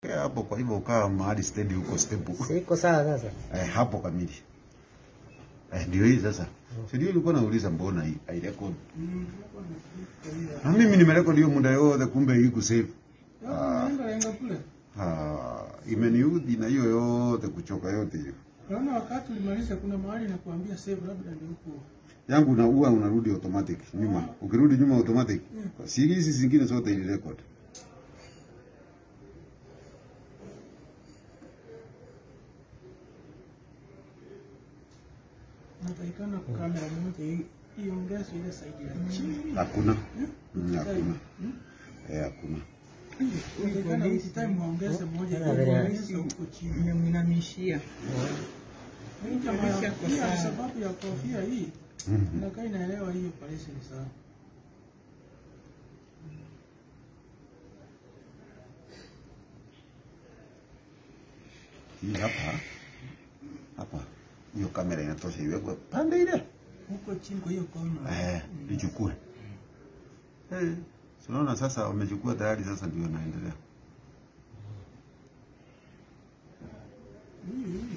Kaa hapo, kwa hivyo ukawa mahali steady huko stable. Siko sawa sasa. Eh, hapo kamili. Eh, ndio hii sasa. Si ndio ulikuwa nauliza mbona hii hairekodi? Na mimi nimerekodi hiyo muda yote kumbe hii kusave. Ah, Naenda naenda kule. ah, imeniudhi na hiyo yote kuchoka yote hiyo. Naona wakati ulimaliza kuna mahali na kuambia save labda ndio huko. Yangu unaua unarudi automatic nyuma. Ukirudi nyuma automatic. Si hizi zingine zote ili record. Natakikana kamera moja hii iongezwe ile side ya chini. Hakuna. Mm, Hakuna. Hmm? Eh, hakuna. Natakikana each time waongeze moja Tena vile- iongeze huko chini. Nimemwinamishia. Hii kama Kabisa ya- kwa pia sawa. sababu ya kofia hii Mhm. inakaa inaelewa hii operation sana. Hii hapa. Hapa. Hiyo kamera inatosha iwekwe pande ile. Huko chini kwa hiyo kona. Eh, ichukue. Eh, si unaona sasa wamechukua tayari sasa ndio naendelea. Hii hii.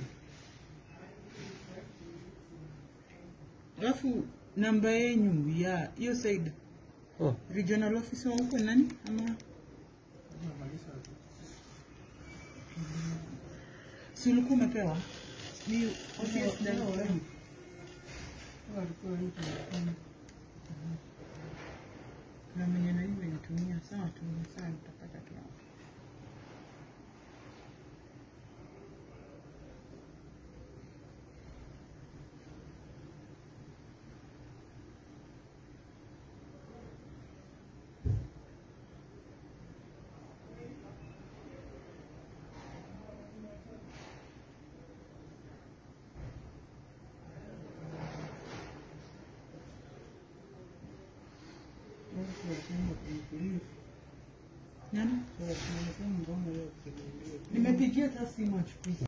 Alafu namba yenyu ya hiyo side Oh. regional officer wa huko nani ama Tunamaliza. si ulikuwa umepewa ni office Ndio, director. eh. Walikuwa hii tunafanya. na mwenye na hiyo nitumia sawa tu sawa nitapata tu hapo. Nani? Nimepigia hata simu achukui.